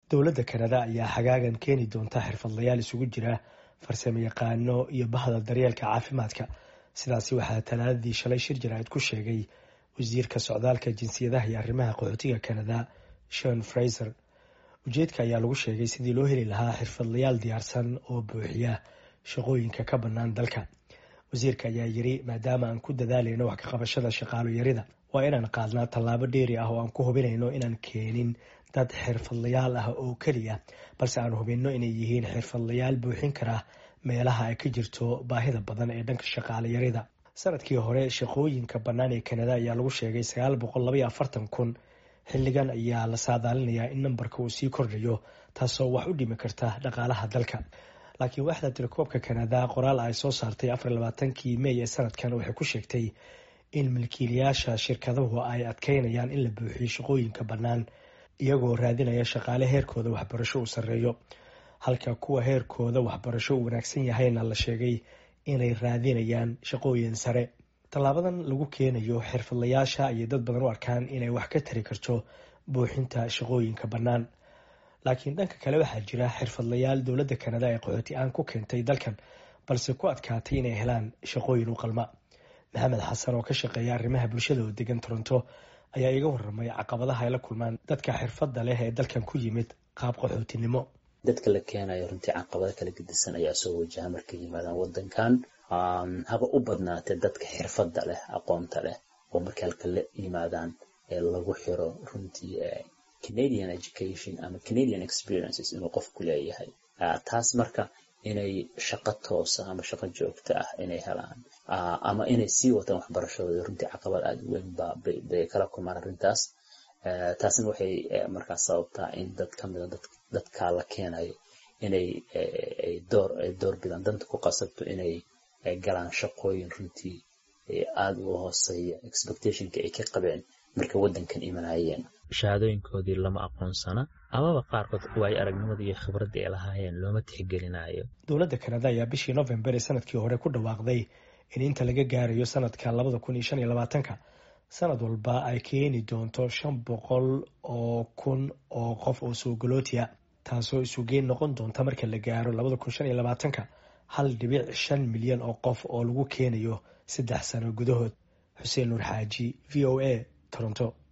dowladda kanada ayaa xagaagan keeni doonta xirfadlayaal isugu jira farsamo yaqaano iyo bahda daryeelka caafimaadka sidaasi waxaa talaadadii shalay shir jaraa'id ku sheegay wasiirka socdaalka jinsiyadaha iyo arrimaha qaxootiga kanada shon fraiser ujeedka ayaa lagu sheegay sidii loo heli lahaa xirfadlayaal diyaarsan oo buuxiya shaqooyinka ka bannaan dalka wasiirka ayaa yiri maadaama aan ku dadaalayno wax ka qabashada shaqaalo yarida waa inaan qaadnaa tallaabo dheeri ah oo aan ku hubinayno inaan keenin dad xirfadlayaal ah oo keliya balse aan hubinno inay yihiin xirfadlayaal buuxin kara meelaha ay ka jirto baahida badan ee dhanka shaqaale yarida sanadkii hore shaqooyinka bannaan ee kanada ayaa lagu sheegay sagaal boqol labaiyo afartan kun xilligan ayaa la saadaalinayaa in nambarka uu sii kordhayo taasoo wax u dhimi karta dhaqaalaha dalka laakiin waaxda tirakoobka kanada qoraal ay soo saartay afar labaatankii mey ee sanadkan waxay ku sheegtay in milkiilayaasha shirkaduhu ay adkeynayaan in la buuxiyo shaqooyinka bannaan iyagoo raadinaya shaqaale heerkooda waxbarasho uu sarreeyo halka kuwa heerkooda waxbarasho uu wanaagsan yahayna la sheegay inay raadinayaan shaqooyin sare tallaabadan lagu keenayo xirfadlayaasha ayay dad badan u arkaan inay wax ka tari karto buuxinta shaqooyinka bannaan laakiin dhanka kale waxaa jira xirfadlayaal dowladda kanada ee qaxooti aan ku keentay dalkan balse ku adkaatay inay helaan shaqooyin u qalma maxamed xasan oo ka shaqeeya arrimaha bulshada oo degan toronto ayaa iga waramay caqabadaha ay la kulmaan dadka xirfadda leh ee dalkan ku yimid qaab qaxootinimo dadka la keenayo runtii caqabado kala gedisan ayaa soo wajaha markay yimaadaan wadankan haba u badnaatee dadka xirfadda leh aqoonta leh oo markay halka la yimaadaan ee lagu xiro runtii canadian education ama canadian experiences inuu qofku leeyahay taas marka inay shaqo toosa ama shaqo joogta ah inay helaan ama inay sii wataan waxbarashadooda runtii caqabad aada u weyn bay kala kulmaan arrintaas taasna waxay markaas sababtaa in dad ka mida dadka la keenayo inay door ay door bidaan danta ku qasabto inay galaan shaqooyin runtii aada uga hooseeya expectationka ay ka qabeen markay waddankan imanayeen shahaadooyinkoodii lama aqoonsana amaba qaarkood waayo aragnimada iyo khibradda ay lahaayeen looma tixgelinayo dowladda kanada ayaa bishii november ee sanadkii hore ku dhawaaqday in inta laga gaarayo sanadka labada kun iyo shan iyo labaatanka sanad walba ay keeni doonto shan boqol oo kun oo qof oo soogolootiya taasoo isugeyn noqon doonta marka la gaaro labada kun shan iyo labaatanka hal dhibic shan milyan oo qof oo lagu keenayo saddex sano gudahood xuseen nuur xaaji v o a toronto